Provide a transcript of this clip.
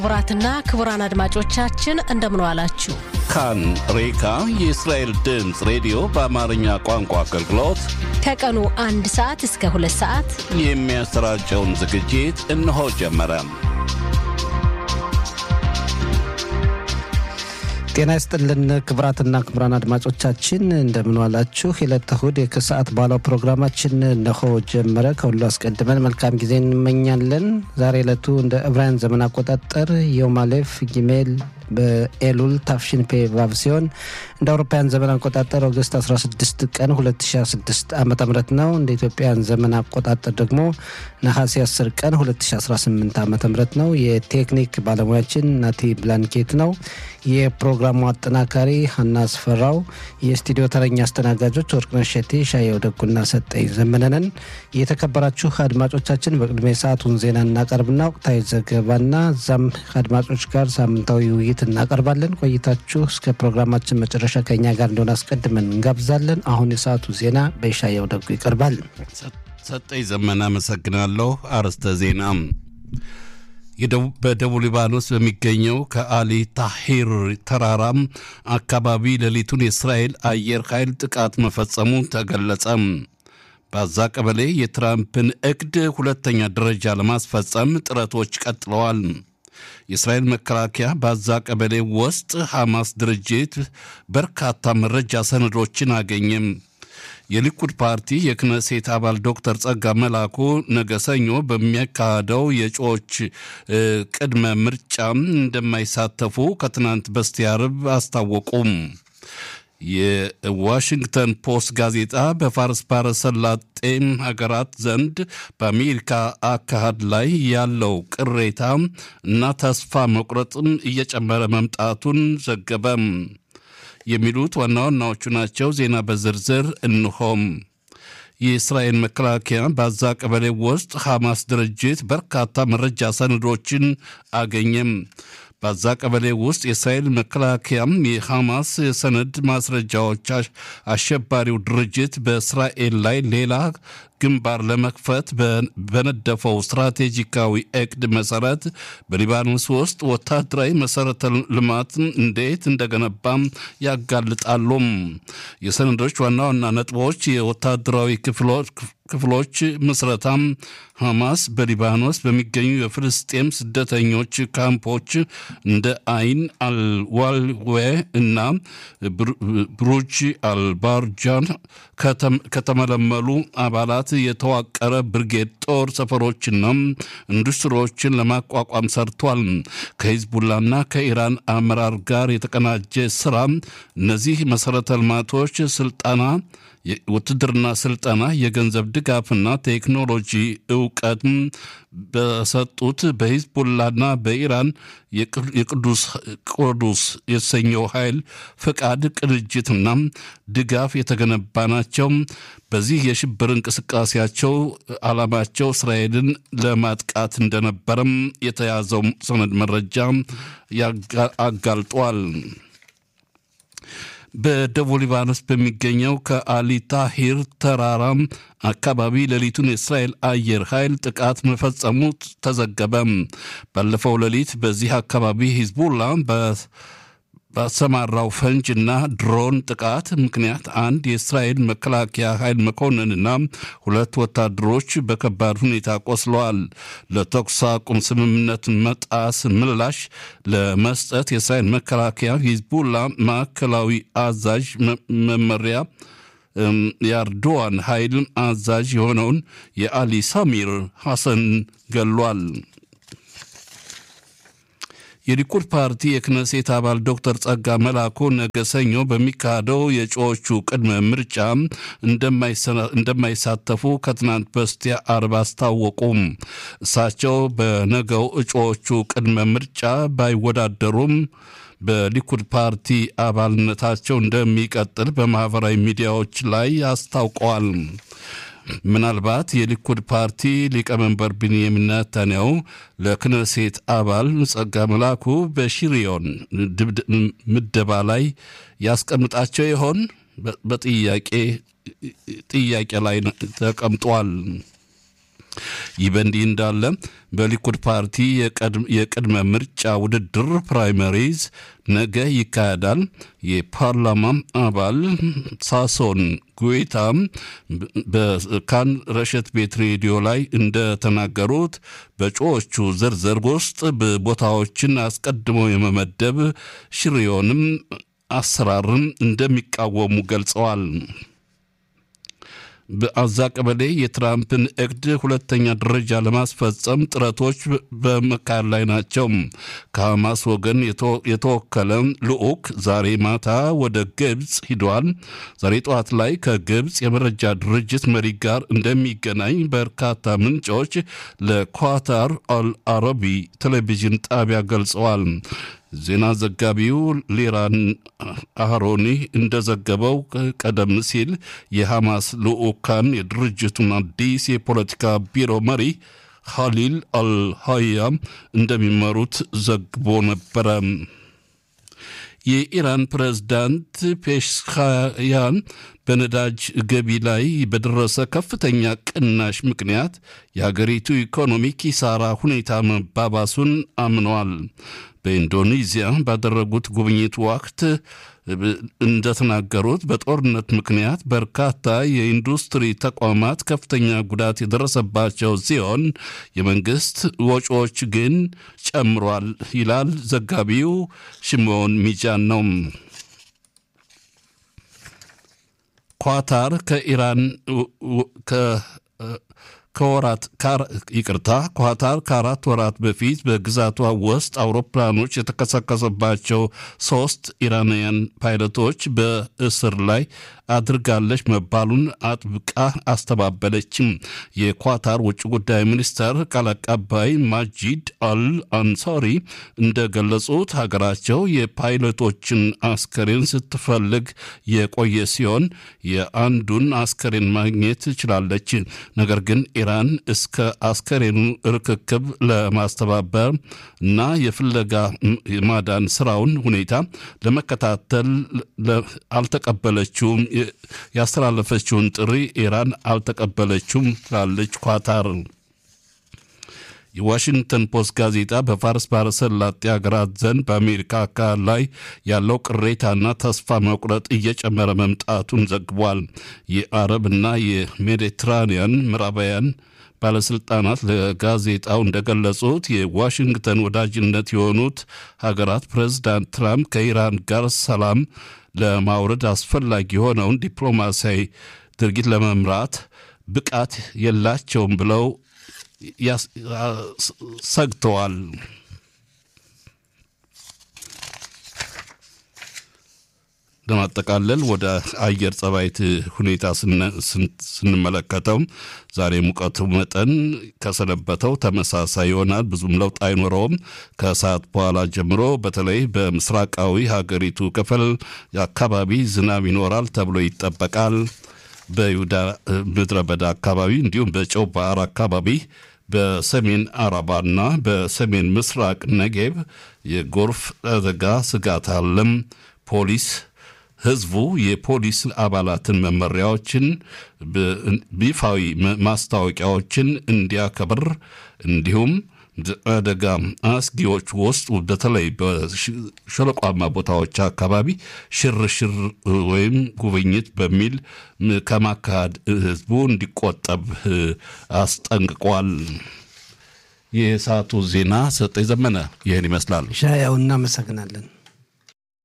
ክቡራትና ክቡራን አድማጮቻችን እንደምን ዋላችሁ። ካን ሬካ የእስራኤል ድምፅ ሬዲዮ በአማርኛ ቋንቋ አገልግሎት ከቀኑ አንድ ሰዓት እስከ ሁለት ሰዓት የሚያሰራጨውን ዝግጅት እነሆ ጀመረ። ጤና ይስጥልን ክቡራትና ክቡራን አድማጮቻችን እንደምንዋላችሁ። የዕለተ እሁድ ከሰዓት ባለው ፕሮግራማችን እነሆ ጀመረ። ከሁሉ አስቀድመን መልካም ጊዜ እንመኛለን። ዛሬ ዕለቱ እንደ ዕብራውያን ዘመን አቆጣጠር የውማሌፍ ጊሜል በኤሉል ታፍሽን ፔ ቫቭ ሲሆን እንደ አውሮፓውያን ዘመን አቆጣጠር ኦገስት 16 ቀን 2016 ዓ ም ነው። እንደ ኢትዮጵያን ዘመን አቆጣጠር ደግሞ ነሐሴ 10 ቀን 2018 ዓ ም ነው። የቴክኒክ ባለሙያችን ናቲ ብላንኬት ነው። የፕሮግራሙ አጠናካሪ ሀና አስፈራው፣ የስቱዲዮ ተረኛ አስተናጋጆች ወርቅነሽ ሸቴ፣ ሻየው ደጉና ሰጠኝ ዘመነንን። የተከበራችሁ አድማጮቻችን በቅድሚያ ሰዓቱን ዜና እናቀርብና ወቅታዊ ዘገባና እዛም ከአድማጮች ጋር ሳምንታዊ ውይይት እናቀርባለን። ቆይታችሁ እስከ ፕሮግራማችን መጨረሻ ከኛ ጋር እንደሆነ አስቀድመን እንጋብዛለን። አሁን የሰዓቱ ዜና በሻየው ደጉ ይቀርባል። ሰጠኝ ዘመን አመሰግናለሁ። አርዕስተ ዜና በደቡብ ሊባኖስ በሚገኘው ከአሊ ታሂር ተራራም አካባቢ ሌሊቱን የእስራኤል አየር ኃይል ጥቃት መፈጸሙ ተገለጸ። በዛ ቀበሌ የትራምፕን እቅድ ሁለተኛ ደረጃ ለማስፈጸም ጥረቶች ቀጥለዋል። የእስራኤል መከላከያ በዛ ቀበሌ ውስጥ ሐማስ ድርጅት በርካታ መረጃ ሰነዶችን አገኘም። የሊኩድ ፓርቲ የክነሴት አባል ዶክተር ጸጋ መላኩ ነገ ሰኞ በሚያካሄደው የእጩዎች ቅድመ ምርጫም እንደማይሳተፉ ከትናንት በስቲያ ዓርብ አስታወቁም። የዋሽንግተን ፖስት ጋዜጣ በፋርስ ባሕረ ሰላጤም ሀገራት ዘንድ በአሜሪካ አካሄድ ላይ ያለው ቅሬታ እና ተስፋ መቁረጥም እየጨመረ መምጣቱን ዘገበም። የሚሉት ዋና ዋናዎቹ ናቸው። ዜና በዝርዝር እንሆም። የእስራኤል መከላከያ በዛ ቀበሌ ውስጥ ሐማስ ድርጅት በርካታ መረጃ ሰነዶችን አገኘም። በዛ ቀበሌ ውስጥ የእስራኤል መከላከያም የሐማስ የሰነድ ማስረጃዎች አሸባሪው ድርጅት በእስራኤል ላይ ሌላ ግንባር ለመክፈት በነደፈው ስትራቴጂካዊ እቅድ መሰረት በሊባኖስ ውስጥ ወታደራዊ መሰረተ ልማት እንዴት እንደገነባም ያጋልጣሉም። የሰነዶች ዋና ዋና ነጥቦች የወታደራዊ ክፍሎች ምስረታም ሐማስ በሊባኖስ በሚገኙ የፍልስጤም ስደተኞች ካምፖች እንደ አይን አልዋልዌ እና ብሩጅ አልባርጃን ከተመለመሉ አባላት የተዋቀረ ብርጌድ ጦር ሰፈሮችና ኢንዱስትሪዎችን ለማቋቋም ሰርቷል። ከሂዝቡላና ከኢራን አመራር ጋር የተቀናጀ ስራ እነዚህ መሰረተ ልማቶች ስልጠና ውትድርና ስልጠና፣ የገንዘብ ድጋፍና ቴክኖሎጂ እውቀት በሰጡት በሂዝቡላና በኢራን የቅዱስ ቅዱስ የተሰኘው ኃይል ፍቃድ ቅንጅትና ድጋፍ የተገነባ ናቸው። በዚህ የሽብር እንቅስቃሴያቸው ዓላማቸው እስራኤልን ለማጥቃት እንደነበረም የተያዘው ሰነድ መረጃ አጋልጧል። በደቡብ ሊባኖስ በሚገኘው ከአሊ ታሂር ተራራ አካባቢ ሌሊቱን የእስራኤል አየር ኃይል ጥቃት መፈጸሙ ተዘገበ። ባለፈው ሌሊት በዚህ አካባቢ ሂዝቡላ ባሰማራው ፈንጅና ድሮን ጥቃት ምክንያት አንድ የእስራኤል መከላከያ ኃይል መኮንንና ሁለት ወታደሮች በከባድ ሁኔታ ቆስለዋል። ለተኩስ አቁም ስምምነት መጣስ ምላሽ ለመስጠት የእስራኤል መከላከያ ሂዝቡላ ማዕከላዊ አዛዥ መመሪያ የአርዶዋን ኃይል አዛዥ የሆነውን የአሊ ሳሚር ሐሰን ገሏል። የሊኩድ ፓርቲ የክነሴት አባል ዶክተር ጸጋ መላኩ ነገ ሰኞ በሚካሄደው የእጩዎቹ ቅድመ ምርጫ እንደማይሳተፉ ከትናንት በስቲያ ዓርብ አስታወቁም። እሳቸው በነገው እጩዎቹ ቅድመ ምርጫ ባይወዳደሩም በሊኩድ ፓርቲ አባልነታቸው እንደሚቀጥል በማኅበራዊ ሚዲያዎች ላይ አስታውቀዋል። ምናልባት የሊኩድ ፓርቲ ሊቀመንበር ቢንያሚን ኔታንያሁ ለክነሴት አባል ጸጋ መላኩ በሽሪዮን ምደባ ላይ ያስቀምጣቸው ይሆን? በጥያቄ ጥያቄ ላይ ተቀምጧል። ይህ በእንዲህ እንዳለ በሊኩድ ፓርቲ የቅድመ ምርጫ ውድድር ፕራይመሪዝ ነገ ይካሄዳል። የፓርላማ አባል ሳሶን ጉዌታ በካን ረሸት ቤት ሬዲዮ ላይ እንደተናገሩት በእጩዎቹ ዝርዝር ውስጥ ቦታዎችን አስቀድሞ የመመደብ ሽሪዮንም አሰራርን እንደሚቃወሙ ገልጸዋል። በአዛ ቀበሌ የትራምፕን እቅድ ሁለተኛ ደረጃ ለማስፈጸም ጥረቶች በመካሄድ ላይ ናቸው። ከሐማስ ወገን የተወከለ ልዑክ ዛሬ ማታ ወደ ግብፅ ሂደዋል። ዛሬ ጠዋት ላይ ከግብፅ የመረጃ ድርጅት መሪ ጋር እንደሚገናኝ በርካታ ምንጮች ለኳታር አልአረቢ ቴሌቪዥን ጣቢያ ገልጸዋል። ዜና ዘጋቢው ሊራን አህሮኒ እንደዘገበው ቀደም ሲል የሐማስ ልዑካን የድርጅቱን አዲስ የፖለቲካ ቢሮ መሪ ኻሊል አልሃያ እንደሚመሩት ዘግቦ ነበረ። የኢራን ፕሬዝዳንት ፔሽካያን በነዳጅ ገቢ ላይ በደረሰ ከፍተኛ ቅናሽ ምክንያት የሀገሪቱ ኢኮኖሚ ኪሳራ ሁኔታ መባባሱን አምነዋል። በኢንዶኔዚያ ባደረጉት ጉብኝት ወቅት እንደተናገሩት በጦርነት ምክንያት በርካታ የኢንዱስትሪ ተቋማት ከፍተኛ ጉዳት የደረሰባቸው ሲሆን የመንግስት ወጪዎች ግን ጨምሯል ይላል ዘጋቢው ሽሞን ሚጃን ነው። ኳታር ከኢራን ከወራት ይቅርታ ኳታር ከአራት ወራት በፊት በግዛቷ ውስጥ አውሮፕላኖች የተከሰከሰባቸው ሶስት ኢራናውያን ፓይለቶች በእስር ላይ አድርጋለች መባሉን አጥብቃ አስተባበለችም። የኳታር ውጭ ጉዳይ ሚኒስተር ቃል አቀባይ ማጂድ አል አንሳሪ እንደገለጹት ሀገራቸው የፓይለቶችን አስከሬን ስትፈልግ የቆየ ሲሆን የአንዱን አስከሬን ማግኘት ችላለች። ነገር ግን ኢራን እስከ አስከሬኑ ርክክብ ለማስተባበር እና የፍለጋ ማዳን ስራውን ሁኔታ ለመከታተል አልተቀበለችውም። ያስተላለፈችውን ጥሪ ኢራን አልተቀበለችውም ትላለች ኳታር። የዋሽንግተን ፖስት ጋዜጣ በፋርስ ባሕረ ሰላጤ ሀገራት ዘንድ በአሜሪካ አካል ላይ ያለው ቅሬታና ተስፋ መቁረጥ እየጨመረ መምጣቱን ዘግቧል። የአረብና የሜዲትራኒያን ምዕራባውያን ባለስልጣናት ለጋዜጣው እንደገለጹት የዋሽንግተን ወዳጅነት የሆኑት ሀገራት ፕሬዝዳንት ትራምፕ ከኢራን ጋር ሰላም ለማውረድ አስፈላጊ የሆነውን ዲፕሎማሲያዊ ድርጊት ለመምራት ብቃት የላቸውም ብለው ሰግተዋል። ለማጠቃለል ወደ አየር ጸባይት ሁኔታ ስንመለከተው ዛሬ ሙቀቱ መጠን ከሰነበተው ተመሳሳይ ይሆናል። ብዙም ለውጥ አይኖረውም። ከሰዓት በኋላ ጀምሮ በተለይ በምስራቃዊ ሀገሪቱ ክፍል አካባቢ ዝናብ ይኖራል ተብሎ ይጠበቃል። በይሁዳ ምድረ በዳ አካባቢ እንዲሁም በጨው ባህር አካባቢ በሰሜን አረባና በሰሜን ምስራቅ ነጌብ የጎርፍ አደጋ ስጋት አለም። ፖሊስ ህዝቡ የፖሊስ አባላትን መመሪያዎችን፣ ይፋዊ ማስታወቂያዎችን እንዲያከብር እንዲሁም አደጋ አስጊዎች ውስጥ በተለይ በሸለቋማ ቦታዎች አካባቢ ሽርሽር ወይም ጉብኝት በሚል ከማካሄድ ህዝቡ እንዲቆጠብ አስጠንቅቋል። የሰዓቱ ዜና ሰጠ ዘመነ ይህን ይመስላል። ሻያው እናመሰግናለን።